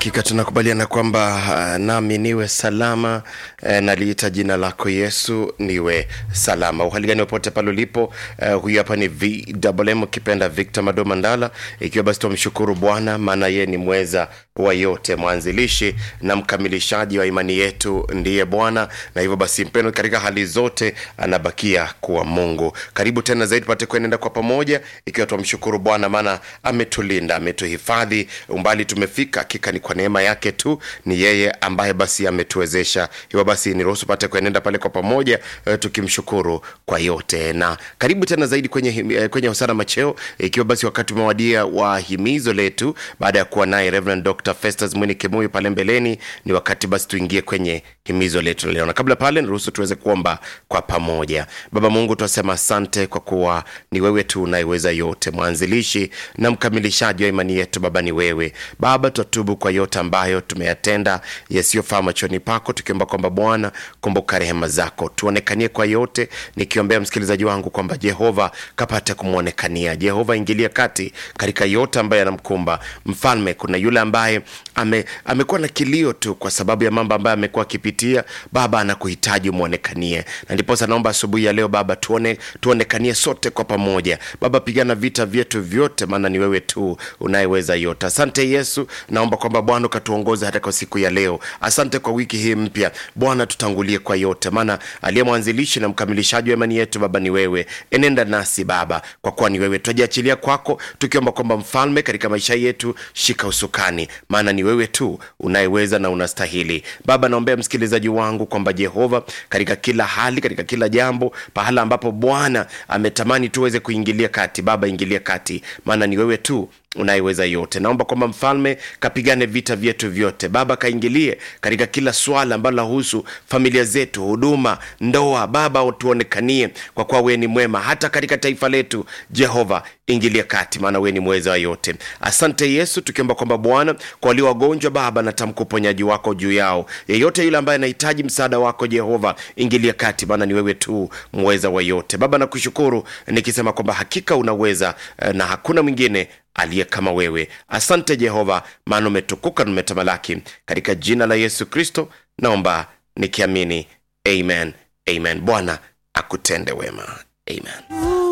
hakika tunakubaliana kwamba uh, nami niwe salama uh, naliita jina lako yesu niwe salama uhali gani popote pale ulipo uh, huyu hapa ni vwm ukipenda victor mado mandala ikiwa basi tumshukuru bwana maana yeye ni mweza wa yote mwanzilishi na mkamilishaji wa imani yetu ndiye bwana na hivyo basi mpendo katika hali zote anabakia kuwa mungu karibu tena zaidi pate kuenenda kwa pamoja ikiwa tumshukuru bwana maana ametulinda ametuhifadhi umbali tumefika hakika ni kwa neema yake tu ni yeye ambaye basi ametuwezesha hivyo basi niruhusu pate kuenenda pale kwa pamoja eh, tukimshukuru kwa yote na karibu tena zaidi kwenye, him- eh, kwenye hosana macheo ikiwa basi wakati umewadia wa himizo letu baada ya kuwa naye Reverend Dr. Festus Mwini Kimuyu pale mbeleni ni wakati basi tuingie kwenye himizo letu leo na kabla pale niruhusu tuweze kuomba kwa pamoja baba mungu tunasema asante kwa kuwa ni wewe tu unayeweza yote mwanzilishi na mkamilishaji wa imani yetu baba ni wewe baba twatubu kwa yote ambayo tumeyatenda yasiyofaa machoni pako tukiomba kwamba bwana kumbuka rehema zako tuonekanie kwa yote nikiombea msikilizaji wangu kwamba jehova kapate kumwonekania jehova ingilia kati katika yote ambayo yanamkumba mfalme kuna yule ambaye ame, amekuwa na kilio tu kwa sababu ya mambo ambayo amekuwa akipitia baba anakuhitaji umwonekanie na ndiposa naomba asubuhi ya leo baba tuone, tuonekanie sote kwa pamoja baba pigana vita vyetu vyote maana ni wewe tu unayeweza yote asante yesu naomba kwamba bwana ukatuongoza hata kwa siku ya leo asante kwa wiki hii mpya bwana tutangulie kwa yote maana aliye mwanzilishi na mkamilishaji wa imani yetu baba ni wewe enenda nasi baba kwa kuwa ni wewe twajiachilia kwako tukiomba kwamba mfalme katika maisha yetu shika usukani maana ni wewe tu unayeweza na unastahili baba naombea msikilizaji wangu kwamba jehova katika kila hali katika kila jambo pahala ambapo bwana ametamani tuweze kuingilia kati baba ingilia kati maana ni wewe tu unayeweza yote naomba kwamba mfalme kapigane vita vyetu vyote baba kaingilie katika kila swala ambalo lahusu familia zetu huduma ndoa baba tuonekanie kwa kuwa wewe ni mwema hata katika taifa letu jehova ingilia kati maana wewe ni mweza wa yote asante yesu tukiomba kwamba bwana kwa walio wagonjwa baba natamka uponyaji wako juu yao yeyote yule ambaye anahitaji msaada wako jehova ingilia kati maana ni wewe tu mweza wa yote baba nakushukuru nikisema kwamba hakika unaweza eh, na hakuna mwingine aliye kama wewe asante jehova maana umetukuka na umetamalaki katika jina la yesu kristo naomba nikiamini amen amen bwana akutende wema amen